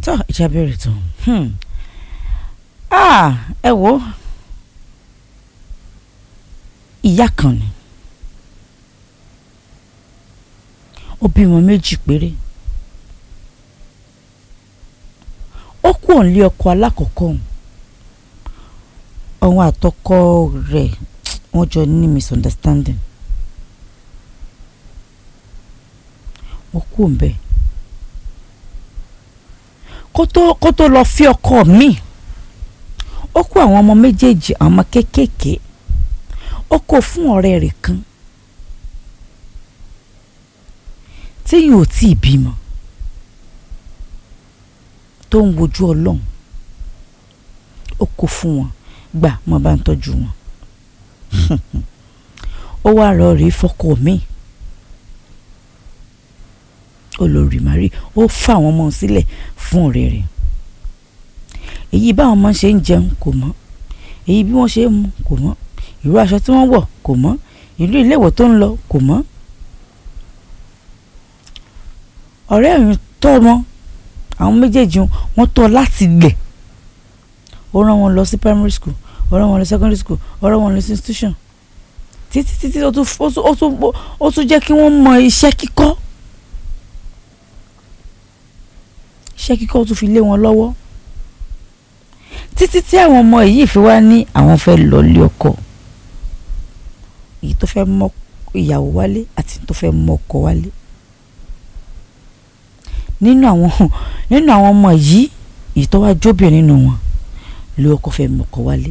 tó ìjà bẹ̀rẹ̀ tán hmm. ah, ẹ wo ìyá kan ni ó bímọ méjì péré ó kú òǹlé ọkọ alákọ̀ọ́kọ́ òun òun àtọkọ rẹ̀ wọ́n jọ ní misunderstanding wọ́n kú òun bẹ́ẹ̀ kó tó kó tó lọ fi ọkọ mi ó kó àwọn ọmọ méjèèjì àwọn ọmọ kéékèèké ó kó fún ọ̀rẹ́ rẹ̀ kan tí yóò tí ì bímọ tó ń wojú ọlọ́run ó kó fún wọn gbà mo bá ń tọ́jú wọn ó wá lọ rèé fọkọ mi olórí mari ó fà wọn mọ́ sílẹ̀ fún ọ̀rẹ́ rẹ̀ èyí báwọn ọmọ ṣe ń jẹun kò mọ̀ èyí bí wọ́n ṣe ń mu kò mọ̀ ìró aṣọ tí wọ́n wọ̀ kò mọ̀ ìlú iléèwọ̀ tó ń lọ kò mọ̀ ọ̀rẹ́ ẹ̀yìn tọ́ wọn àwọn méjèèjì wọn tọ́ láti lẹ̀ ó rán wọn lọ sí primary school ó rán wọn lọ secondary school ó rán wọn lọ sí institution títí títí ó tún ó tún ó tún jẹ́ kí wọ́n mọ iṣẹ́ kíkọ́ iṣẹ́ kíkọ́ tún fi lé wọn lọ́wọ́ títí tí àwọn ọmọ yìí fi wá ní àwọn fẹ́ lọ lé ọkọ èyí tó fẹ́ mọ ìyàwó wálé àti tó fẹ́ mọ ọkọ wálé nínú àwọn nínú àwọn ọmọ yìí èyí tó wá jóbìnrin nínú wọn lé ọkọ fẹ́ mọ ọkọ wálé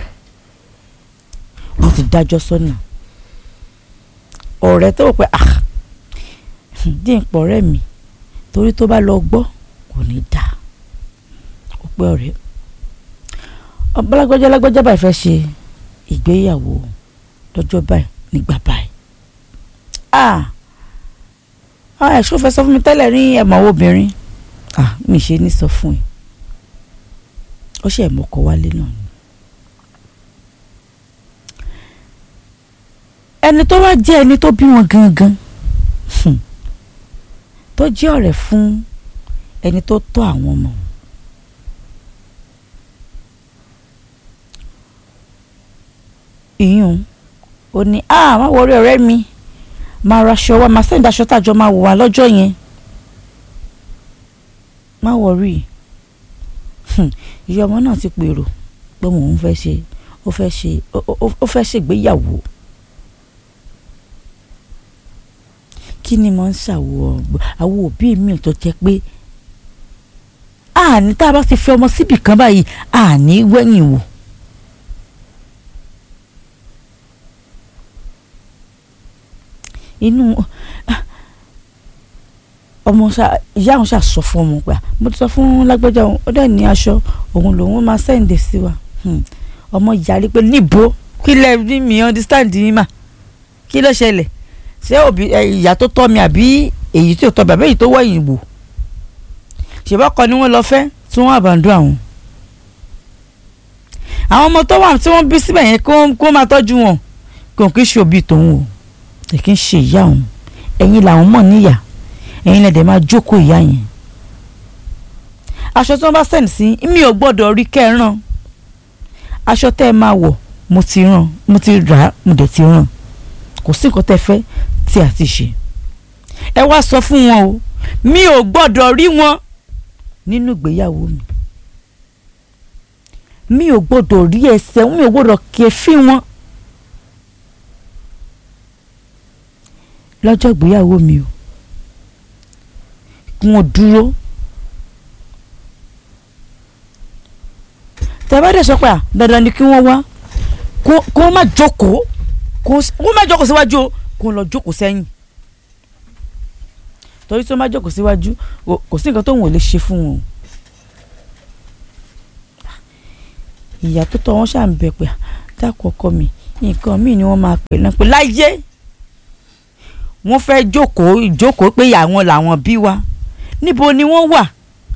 wọ́n ti dájọ́ sọ́nà ọ̀rẹ́ tó wò pé ah dín pọ̀ ọ̀rẹ́ mi torí tó bá lọ gbọ́ kò ní dáa ó pé ọ̀rẹ́ ọbalágbájá lágbájá báyìí fẹ́ ṣe ìgbéyàwó lọ́jọ́ báyìí nígbà báyìí ah ah ẹ̀ṣọ́ fẹ́ sọ fún mi tẹ́lẹ̀ ní ẹ̀mọ́ obìnrin ah mi ṣe ní sọ fún ẹ ó ṣe ẹ̀mọ́kọ wálé náà ni. ẹni tó wá jẹ́ ẹni tó bí wọn gangan tó jẹ́ ọ̀rẹ́ fún ẹni tó tọ́ àwọn ọmọ ìyún ó ní ah má wọrí ọ̀rẹ́ mi máa raṣọ wa máa sẹ́ńdà aṣọ tàjọ máa wò wá lọ́jọ́ yẹn má wọrí ìyá ọmọ náà ti pèrò pé mò ń fẹ́ ṣe ó fẹ́ ṣe ó fẹ́ ṣègbéyàwó kí ni mo ń ṣàwọ̀ àwọn òbí mi tó jẹ́ pé àní tá a bá ti fi ọmọ síbì kan báyìí àní wẹ́yìn wò. inú ọmọ ìyá àwọn ṣàṣọ fún ọmọ pé mo ti sọ fún lágbájá òun ó dẹ̀ ní aṣọ òun lòun máa sẹ́ǹdẹ̀ sí wa ọmọ yarí pé níbo kí lẹ rí mi understand yín mà kí ló ṣẹlẹ̀ ṣé òbí ìyá tó tọ́ mi àbí èyí tí ò tọ́ bàbá èyí tó wọ̀nyìn wò ṣèbọ́kọ ni wọ́n lọ fẹ́ tí wọ́n àbàndó àwọn. àwọn ọmọ tó wà tí wọ́n bí síbẹ̀ yẹn kó máa tọ́jú wọn kò kí ṣe òbí tòun o kì í ṣe ìyá òun ẹ̀yin làwọn mọ̀ níyà ẹ̀yin lẹ́dẹ̀ máa jókòó ìyá yẹn. aṣọ tí wọ́n bá sẹ́ǹd sí mi ò gbọ́dọ̀ rí kẹ́ẹ̀ràn aṣọ tẹ́ ẹ máa wọ̀ mo ti ràn mo ti rà á mo dẹ̀ ti ràn kò sí nǹkan tẹ́ fẹ́ tí a ti ṣe ẹ wá sọ fún wọn o mi ò gbọ́dọ̀ rí wọn nínú ìgbéyàwó mi mi ò gbọ́dọ̀ rí ẹsẹ̀ mi ò gbọ́dọ̀ kẹfí wọn lọ́jọ́ ìgbéyàwó mi o kí wọ́n dúró tẹ́ bá dẹ̀ sọ pé à dandan ni kí wọ́n wá kó wọ́n má jókòó kó wọ́n má jókòó síwájú o kó wọ́n lọ jókòó sẹ́yìn torí tí wọ́n má jókòó síwájú kò sí nǹkan tó wọn ò lè ṣe fún wọn o ìyá tó tọ́ wọn ṣáà ń bẹ pé dákọ̀ ọkọ mi nǹkan míì ni wọ́n máa pè náà pé láyé wọ́n fẹ́ jókòó ìjókòó pé àwọn làwọn bí wa níbo ni wọ́n wà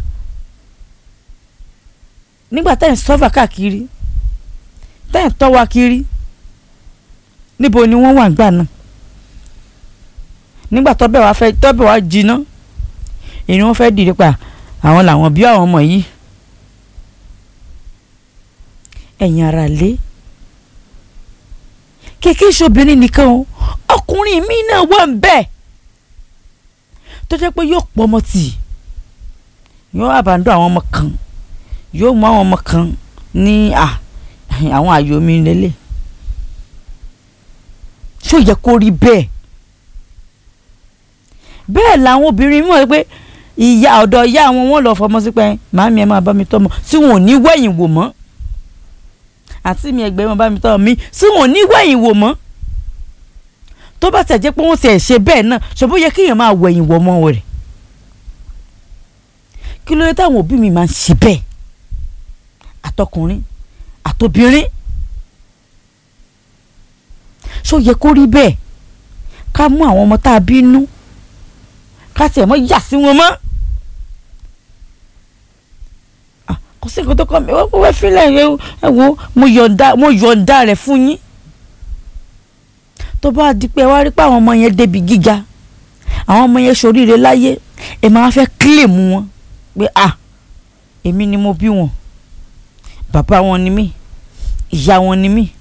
nígbà tẹ́ ń sọ́fà káàkiri tẹ́ ń tọ́ wa kiri níbo ni wọ́n wà gbà náà nígbà tọ́bẹ̀ wá fẹ́ tọ́bẹ̀ wá jiná èyí wọ́n fẹ́ dìde pa àwọn làwọn bí àwọn ọmọ yìí ẹ̀yin ara lé kékeré ṣobìnrin nìkan o ọkùnrin mi náà wà ń bẹ́ẹ̀ tó jẹ́ pé yóò pọ̀ ọmọ tì yóò àbàndó àwọn ọmọ kan yóò mú àwọn ọmọ kan ní à àwọn àyò mi lélẹ̀ ṣó yẹ kó rí bẹ́ẹ̀ bẹ́ẹ̀ làwọn obìnrin mọ̀ pé ìyá ọ̀dọ̀ ìyá àwọn wọn lọ fọmọ sí pé màámi ẹ máa bá mi tọ́mọ tí wọn ò ní wẹ̀yìn wò mọ́ àti mi ẹgbẹ́ máa bá mi tọ́mọ mi tí wọn ò ní wẹ̀yìn wò mọ́ tó bá tẹ̀ jẹ́ pé wọ́n ti ẹ̀ ṣe bẹ́ẹ̀ náà ṣòbó yẹ kéèyàn máa wẹ̀yìn wò mọ́ rẹ̀ kí ló dé táwọn òbí mi máa ń ṣe bẹ́ẹ̀ àtọkùnrin àtobìnrin ṣó yẹ kó rí bẹ́ẹ̀ ká mú àwọn ọmọ tá a bínú ká tiẹ̀ mọ́ yà sí wọn mọ́ kò sí nǹkan tó kọ́ mi wọ́n wẹ́ fílẹ̀ ẹ wo mo yọ̀ǹda mo yọ̀ǹda rẹ̀ fún yín tó bá di pé wá rí pé àwọn ọmọ yẹn débi gíga àwọn ọmọ yẹn ṣoríire láyé ẹ máa fẹ́ kílèmù wọn pé à èmi ni mo bí wọn bàbá wọn ni mí ìyá wọn ni mí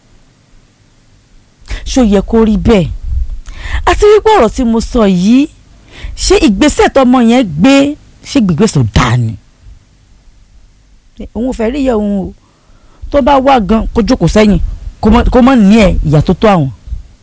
ṣó yẹ kó rí bẹ́ẹ̀ àti wípé ọ̀rọ̀ tí mo sọ yìí ṣé ìgbésẹ̀ tọmọ yẹn gbé ṣé gbígbésẹ̀ dáa ni òun ò fẹ́ rí ìyá òun o tó bá wá gan kó jókòó sẹ́yìn kó mọ̀ ní ẹ̀ ìyá tó tó àwọn.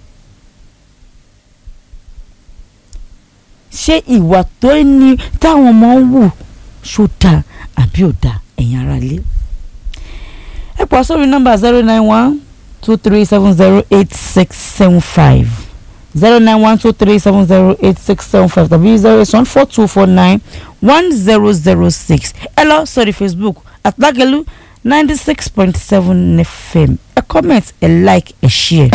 ṣé ìwà tó ní táwọn ọmọ ń wù ṣó dáa àbí ò dáa ẹ̀yin ara lé. ẹ pọ̀ sórí nọ́mbà zero nine one two three seven zero eight six seven five zero nine one two three seven zero eight six seven five tàbí zero eight one four two four nine one zero zero six ẹ lọ sórí Facebook àtàgẹ́lú ninety six point seven fm ẹ comment ẹ like ẹ share.